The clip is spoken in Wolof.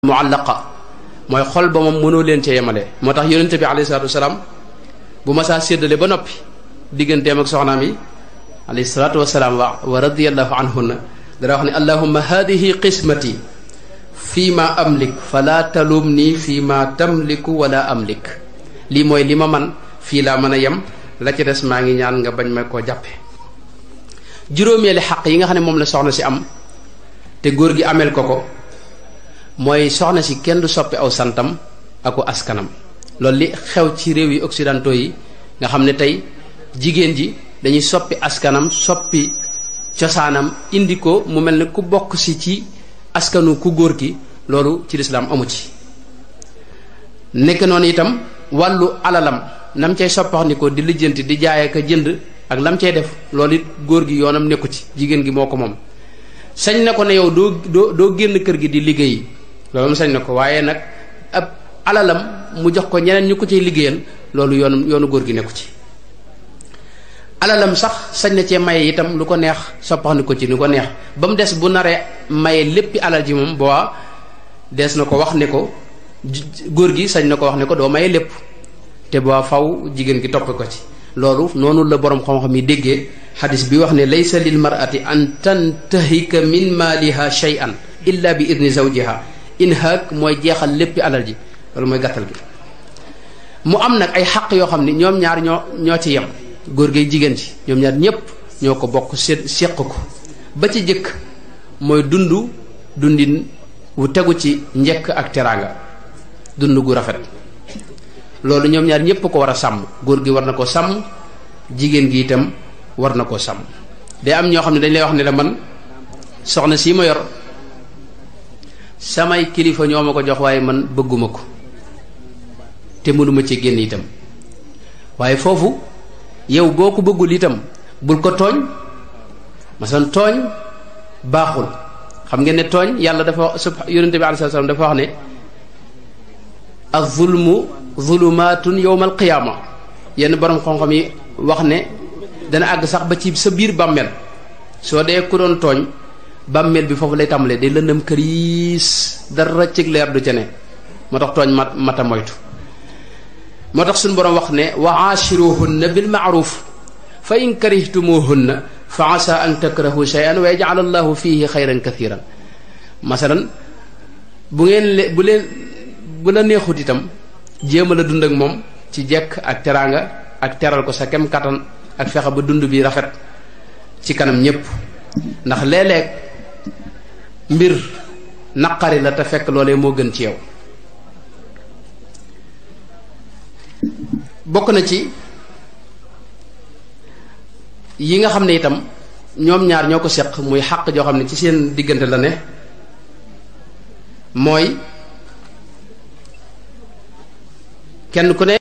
muallaqa mooy xol ba moom mënoo leen ca yemale moo tax yonente bi alayhi salaatu wasalaam bu ma saa séddale ba noppi digganteem ak soxnaam yi alayhi salaatu wasalaam wa wa radiallahu anhunna dara wax ne allahumma hadihi qismati fii ma amlik fala talum nii fii ma tamliku wala amlik lii mooy li ma man fii laa mën a yem la ci des maa ngi ñaan nga bañ ma koo jàppe juróomeeli xaq yi nga xam ne moom la soxna si am te góor gi ameel ko ko mooy soxna si kenn du soppi aw santam aku askanam loolu li xew ci réew yi occidentaux yi nga xam ne tey jigéen ji dañuy soppi askanam soppi cosaanam indi ko mu mel ne ku bokk si ci askanu ku góor ki loolu ci lislaam amu ci nekk noonu itam wàllu alalam nam cay soppax ni ko di lijjanti di jaay ak jënd ak lam cay def loolu it góor gi yoonam nekku ci jigéen gi moo ko moom sañ na ko ne yow doo doo doo génn kër gi di liggéey loolu mu sañ na ko waaye nag ab alalam mu jox ko ñeneen ñu ko ciy liggéeyal loolu yoonu yoonu góor gi nekku ci alalam sax sañ na cee maye itam lu ko neex soppax ni ko ci ni ko neex ba mu des bu naree maye léppi alal ji moom boobaa des na ko wax ne ko góor gi sañ na ko wax ne ko doo maye lépp te boobaa faw jigéen gi topp ko ci loolu noonu la boroom xam-xam yi déggee xadis bi wax ne laysa lil mar'ati an tantahika min maaliha shay'an illa bi idni zawjiha inhaak mooy jeexal léppi alal ji loolu mooy gàttal gi mu am nag ay xaq yoo xam ne ñoom ñaar ñoo ñoo ci yem góor gi jigéen ci ñoom ñaar ñépp ñoo ko bokk sé séq ko ba ci jëkk mooy dund dundin wu tegu ci njëkk ak teraanga dund gu rafet loolu ñoom ñaar ñépp ko war a sàmm góor gi war na ko sàmm jigéen gi itam war na koo sàmm day am ñoo xam ne dañ lay wax ne la man soxna sii ma yor samay kilifa ñoo ma ko jox waaye man bëgguma ko te mënuma ci génn itam waaye foofu yow boo ko bëggul itam bul ko tooñ masan tooñ baaxul xam ngeen ne tooñ yàlla dafa sub yonente bi alayhi salaam dafa wax ne az-zulmu zulumaatun yawmal qiyaama yenn borom xam-xam yi wax ne dana àgg sax ba ci sa biir bàmmeel soo dee ku doon tooñ bàmmeel bi foofu lay tàmbalee day lëndëm këriis dara cig leer du ca ne moo tax tooñ mat mata moytu moo tax suñu boroom wax ne wa aashiruhunna bil maaruf fa in karihtumuhunna fa asa an takrahu shay'an wa yaj'al allahu fihi xayran kathiran masalan bu ngeen le bu leen bu la neexut itam jéem a la dund ak moom ci jekk ak teraanga ak teral ko sa kem kattan ak fexe ba dund bi rafet ci kanam ñépp ndax léeg-léeg mbir naqari la te fekk loolee moo gën ci yow bokk na ci yi nga xam ne itam ñoom ñaar ñoo ko seq muy xàq joo xam ne ci seen diggante la ne mooy kenn ku ne